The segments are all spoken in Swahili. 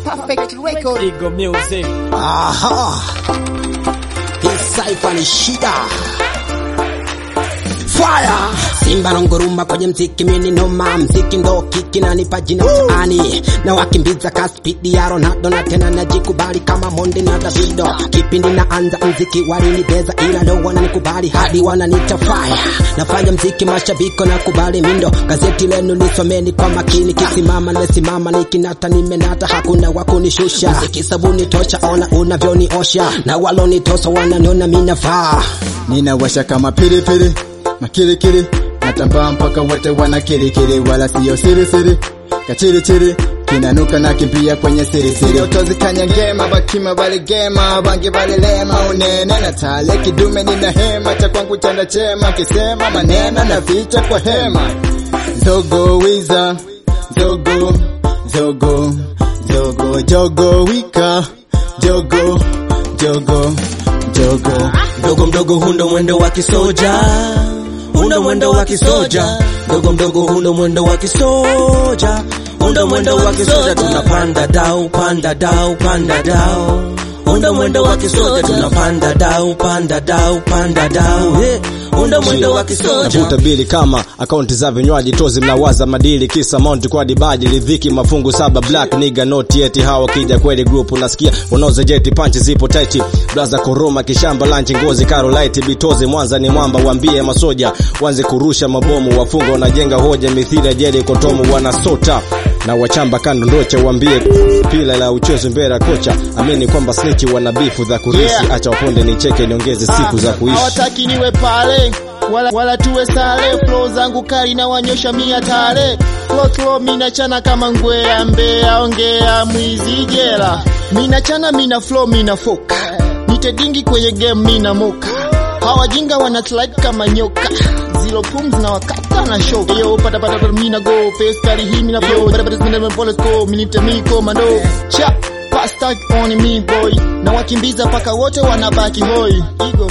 Perfect record. Eagle Music. Aha, hii saifa ni shida. Fire! Simba nongoruma kwenye mziki mini noma, mziki ndo kiki na nipa jina mtaani, na wakimbiza ka spidi ya Ronaldo na tena najikubali kama Monde na Davido. Kipindi naanza mziki walinibeza, ila leo wananikubali hadi wananiita fire. Nafanya mziki mashabiko na kubali mindo, gazeti lenu lisomeni kwa makini, kisimama nasimama, nikinata nimenata, hakuna wa kunishusha. Mziki sabuni tosha, ona unavyoniosha, na walonitosa wananiona minafaa. ninawasha kama pilipili makirikiri natambaa mpaka wote wana kirikiri wala siyo sirisiri kachirichiri kinanuka na kimbia kwenye sirisiri otozikanyangema bakima baligema bangi balilema unene na tale kidume nina hema cha kwangu chanda chema kisema maneno na vicha kwa hema zogo wiza zogo zogo zogo jogo wika jogo jogo jogo mdogo mdogo hundo mwendo wa kisoja undo mwendo wa kisoja mdogo mdogo hundo mwendo wa kisoja undo mwendo wa kisoja tunapanda dau panda dau panda dau undo mwendo wa kisoja tunapanda dau panda dau panda dau hey. undo mwendo wa kisoja Navuta bili kama akaunti za vinywaji tozi mnawaza madili kisa mount kwa dibaji lidhiki mafungu saba black nigga not yet hawa kija kweli group unasikia unaoza jeti panchi zipo tight blaza koroma kishamba lanchi ngozi karolite bitozi mwanza ni mwamba waambie masoja wanze kurusha mabomu wafunga wanajenga hoja mithili ya jeli kotomu wanasota na wachamba kando ndocha waambie pila la uchezo mbele kocha amini kwamba snitchi wana bifu za kurisi Yeah. acha waponde nicheke niongeze siku za kuishi hawataki niwe pale wala, wala tuwe sale flow zangu kali na wanyosha mia tale flow flow mina chana kama ngwea mbea ongea mwizi jela mina chana mina flow mina foka nitedingi kwenye game mina moka hawajinga wana slide kama nyoka zero pums na wakata na show yo pata pata pata mina go face kali hii mina flow pata pata mina pole go minite mi komando cha pasta on me boy na wakimbiza paka wote wanabaki hoi igo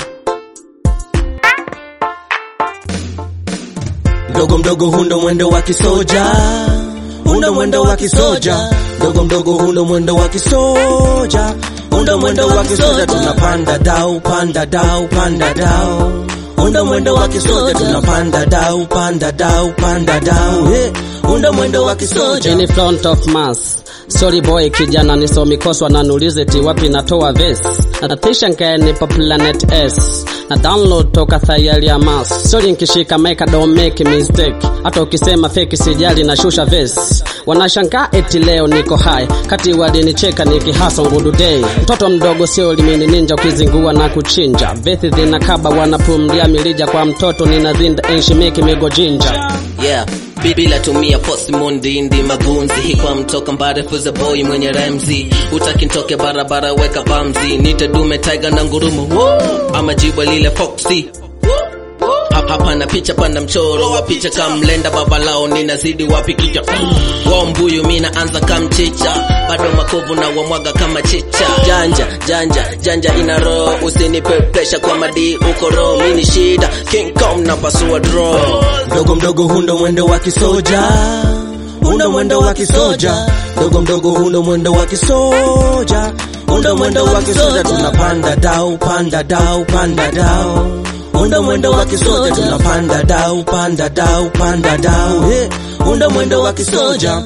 mdogo mdogo hundo mwendo wa kisoja undo mwendo wa kisoja mdogo mdogo hundo mwendo wa kisoja undo mwendo wa kisoja tunapanda dau panda dau panda dau undo mwendo wa kisoja tunapanda dau panda dau panda dau hey. undo mwendo wa kisoja in front of mass Sorry boy kijana nisomi koswa na nulize ti wapi natoa ves natisha nkaeni pa planet s na download toka thayari ya mas Sorry nkishika meka don't make mistake hata ukisema feki sijali na shusha ves wanashangaa eti leo niko hai kati walinicheka nikihasa ngudu day mtoto mdogo sio limini ninja ukizingua na kuchinja vethi zinakaba wanapumlia milija kwa mtoto ninazinda enshimiki migo jinja yeah Bi- bila tumia post mondindi magunzi hikwa mtoka mbarefu za boy mwenye remzi utaki ntoke barabara weka bamzi nite dume tiger na ngurumo Woo! ama jibwa lile foxy Hap- hapana picha panda mchoro wa picha kamlenda babalao ninazidi wapi kicha wa mbuyu mina anza kamchicha bado makovu na wamwaga kama chicha janja janja janja ina roho usinipe presha kwa madi uko roho mini shida king kong na pasua draw mdogo mdogo hundo mwendo wa kisoja undo mwendo wa kisoja mdogo mdogo hundo mwendo wa kisoja undo mwendo wa kisoja tunapanda dau panda dau panda dau undo mwendo wa kisoja tunapanda dau panda dau panda dau hey. undo mwendo wa kisoja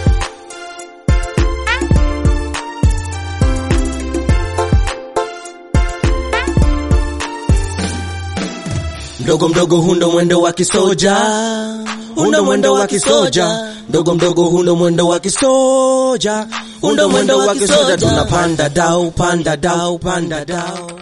mdogo mdogo hundo mwendo wa kisoja undo mwendo wa kisoja mdogo mdogo hundo mwendo wa kisoja undo mwendo wa kisoja tunapanda dau panda dau panda dau